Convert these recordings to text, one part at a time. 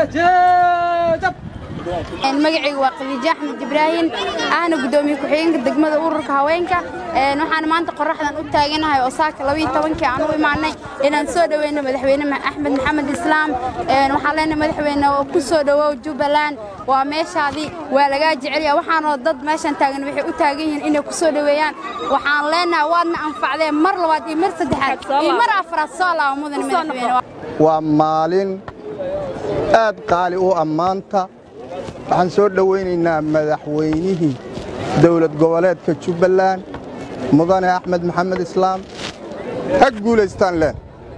magacaygu waa khadiijo axmed ibraahim ahna guddoomiye ku-xigeenka degmada ururka haweenka waxaan maanta qoraxdan u taaganahay oo saaka labaiyo tobankii aan u imaanay inaan soo dhoweyno madaxweyne axmed maxamed islaam waxaan leenahay madaxweyne oo ku soo dhowow jubbaland waa meeshaadii waa lagaa jecelya waxaanoo dad meeshan taagan waxay u taagan yihiin inay ku soo dhoweeyaan waxaan leenahay waadna anfacdeen mar labaad iyo mar saddexaad iyo mar afraad soo laaba mudan madaxweyne waa maalin aad qaali u ammaanta waxaan soo dhowaynaynaa madaxweynihii dowlad goboleedka jubbaland mudane axmed maxamed islaam ha guulaystaan leen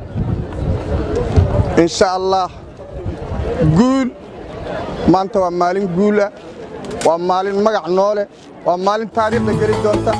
insha allah guul maanta waa maalin guula waa maalin magac noole waa maalin taariikhda geli doonta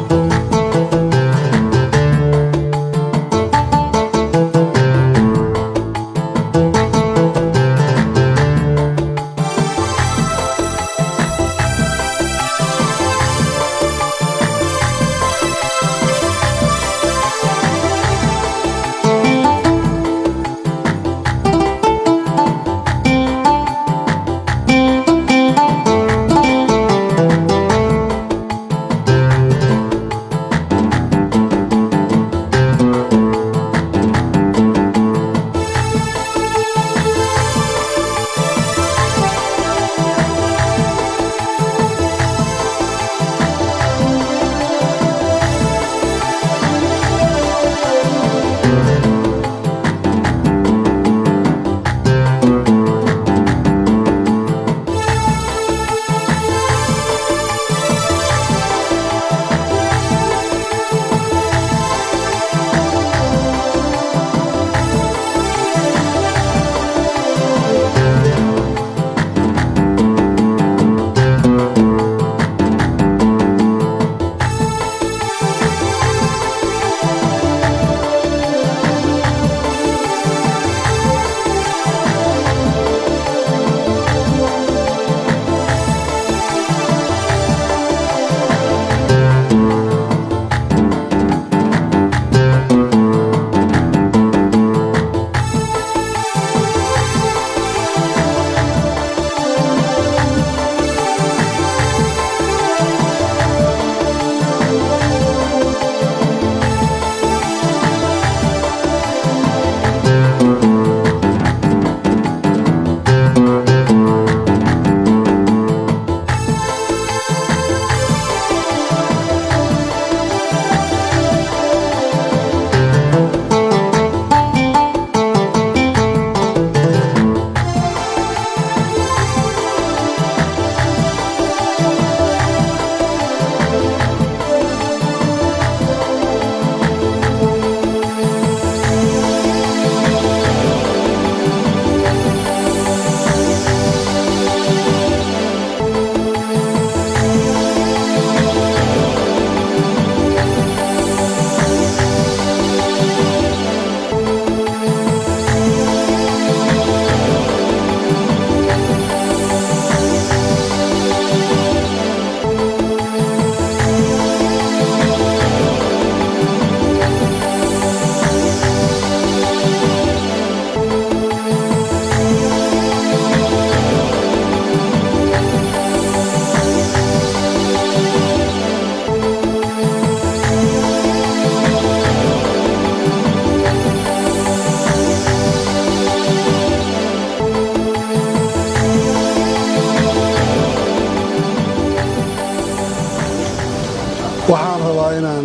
waxaan rabaa inaan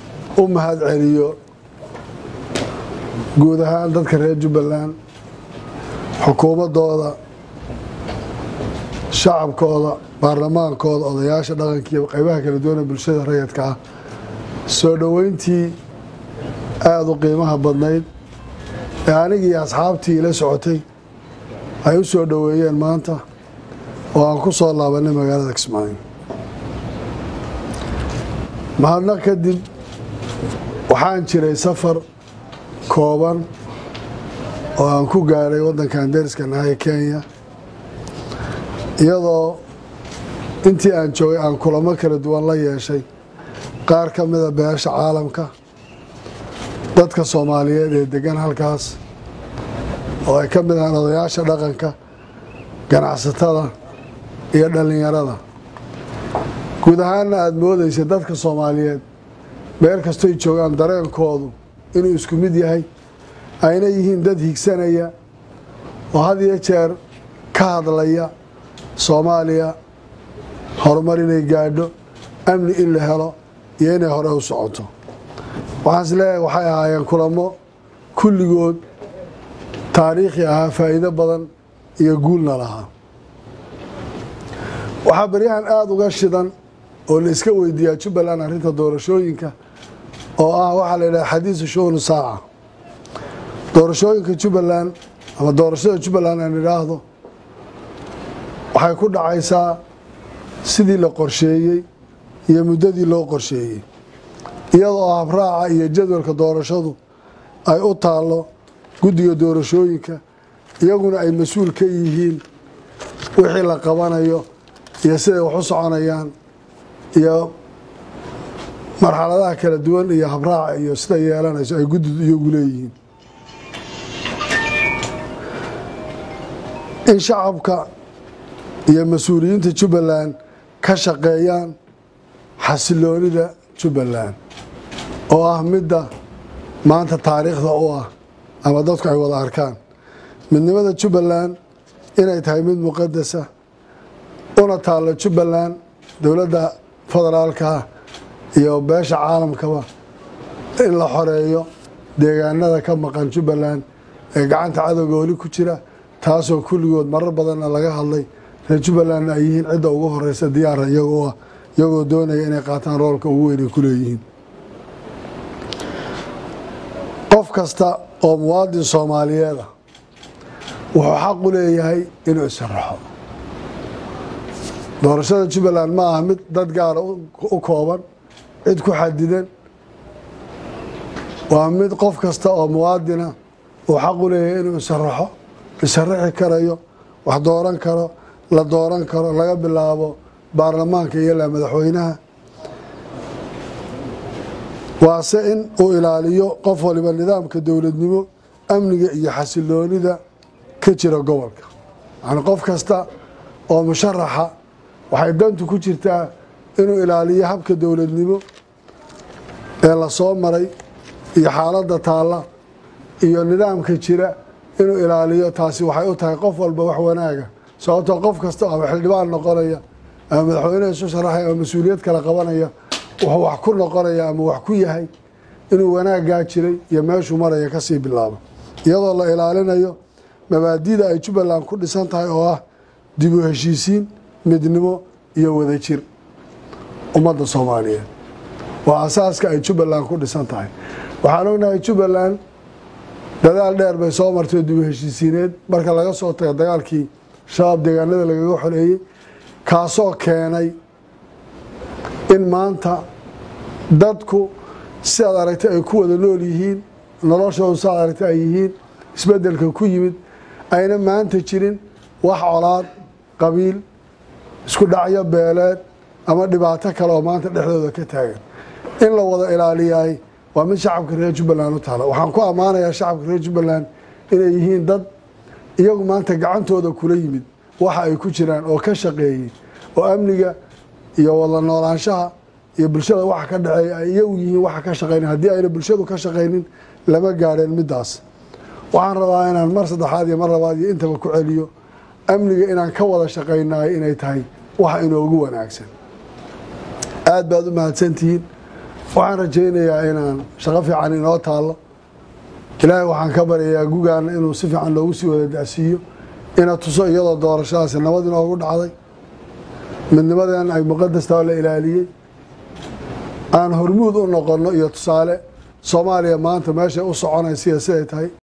u mahad celiyo guud ahaan dadka reer jubbaland xukuumaddooda shacabkooda baarlamaankooda odayaasha dhaqanka iyo qaybaha kala duwan ee bulshada rayidka ah soo dhoweyntii aada u qiimaha badnayd ee anigii asxaabtii ila socotay ay u soo dhoweeyeen maanta oo aan ku soo laabanay magaalada kismaayo mahadnaq kadib waxaan jiray safar kooban oo aan ku gaadhay waddankan dariska nahay kenya iyadoo intii aan joogay aan kulamo kala duwan la yeeshay qaar ka mida beesha caalamka dadka soomaaliyeed ee degan halkaas oo ay ka mid ahaan odayaasha dhaqanka ganacsatada iyo dhallinyarada guud ahaanna aada moodaysa dadka soomaaliyeed meel kastoy joogaan dareenkoodu inuu isku mid yahay ayna yihiin dad higsanaya oo had iyo jeer ka hadlaya soomaaliya horumar inay gaadho amni in la helo iyo inay hore u socoto waxaan is leeyahay waxay ahaayeen kulamo kulligood taariikhi ahaa faa'iido badan iyo guulna lahaa waxaa baryahan aada uga shidan oo la iska weydiiyaa jubbaland arrinta doorashooyinka oo ah waxaa la yidhaha xadiisu shuhnu saaca doorashooyinka jubbaland ama doorashada jubbaland aan idhaahdo waxay ku dhacaysaa sidii la qorsheeyey iyo muddadii loo qorsheeyey iyadoo habraaca iyo jadwalka doorashadu ay u taallo guddiga doorashooyinka iyaguna ay mas-uul ka yihiin wixii la qabanayo iyo siday wax u soconayaan iyo marxaladaha kala duwan iyo habraaca iyo sida yeelanayso ay guddidu iyagu leeyihiin in shacabka iyo mas-uuliyiinta jubbaland ka shaqeeyaan xasiloonida jubbaland oo ah midda maanta taariikhda u ah ama dadku ay wada arkaan midnimada jubbaland inay tahay mid muqadasa una taallo jubbaland dowladda federaalka iyo beesha caalamkaba in la xoreeyo deegaanada ka maqan jubbaland ee gacanta cadowga weli ku jira taasoo kulligood marar badanna laga hadlay reer jubbalandna ay yihiin cidda ugu horeysa diyaara iyagoo ah iyagoo doonaya inay qaataan roolka ugu weyn ay ku leeyihiin qof kasta oo muwaadin soomaaliyeed ah wuxuu xaq u leeyahay inuu isaraxo doorashada jubbaland ma aha mid dad gaara u kooban cid ku xadidan waa mid qof kasta oo muwaadina uu xaq u leeyahay inuu isaraxo isaraxi karayo wax dooran karo la dooran karo laga bilaabo baarlamaanka iyo ilaa madaxweynaha waase in uu ilaaliyo qof waliba nidaamka dowladnimo amniga iyo xasiloonida ka jira gobolka yani qof kasta oo musharaxa waxay dantu ku jirtaa inuu ilaaliyo habka dowladnimo ee lasoo maray iyo xaaladda taalla iyo nidaamka jira inuu ilaaliyo taasi waxay u tahay qof walba wax wanaaga sababtoo qof kasta ama xildhibaan noqonaya ama madaxweyneha isu sharaxaya ama mas-uuliyad kala qabanaya wuxuu wax ku noqonaya ama wax ku yahay inuu wanaaggaa jiray iyo meeshuu maraya kasii bilaabo iyadoo la ilaalinayo mabaadida ay jubbaland ku dhisan tahay oo ah dib u heshiisiin midnimo iyo wadajir ummadda soomaaliyeed waa asaaska ay jubbaland ku dhisan tahay waxaan ognahay jubbaland dadaal dheer bay soo martay dib u heshiisiineed marka laga soo tago dagaalkii shabaab deegaanada lagaga xoreeyey kaasoo keenay in maanta dadku si aad aragtay ay ku wada nool yihiin noloshoodu si aad aragtay ay yihiin isbeddelka ku yimid ayna maanta jirin wax colaad qabiil isku dhacyo beeleed ama dhibaato kale oo maanta dhexdooda ka taagan in la wada ilaaliyaay waa mid shacabka reer jubbaland u taala waxaan ku ammaanayaa shacabka reer jubbaland inay yihiin dad iyagu maanta gacantooda kula yimid waxa ay ku jiraan oo ka shaqeeyey oo amniga iyo wada noolaanshaha iyo bulshada waxa ka dhaceeya ay iyagu yihiin waxa ka shaqeyna haddii ayna bulshadu ka shaqaynin lama gaadheen middaas waxaan rabaa inaan mar saddexaad iyo mar labaad iyo intaba ku celiyo amniga inaan ka wada shaqaynayo inay tahay waxa inoogu wanaagsan aada baad u mahadsantihiin waxaan rajaynayaa inaan shaqo fiican inoo taallo ilaahay waxaan ka baryayaa gugaana inuu si fiican loogu sii wada dacsiiyo ina tuso iyadoo doorashadaasi nabad inoogu dhacday midnimadan ay muqadasta oo la ilaaliyey aan hormuud u noqonno iyo tusaale soomaaliya maanta meeshay u soconaysiya siday tahay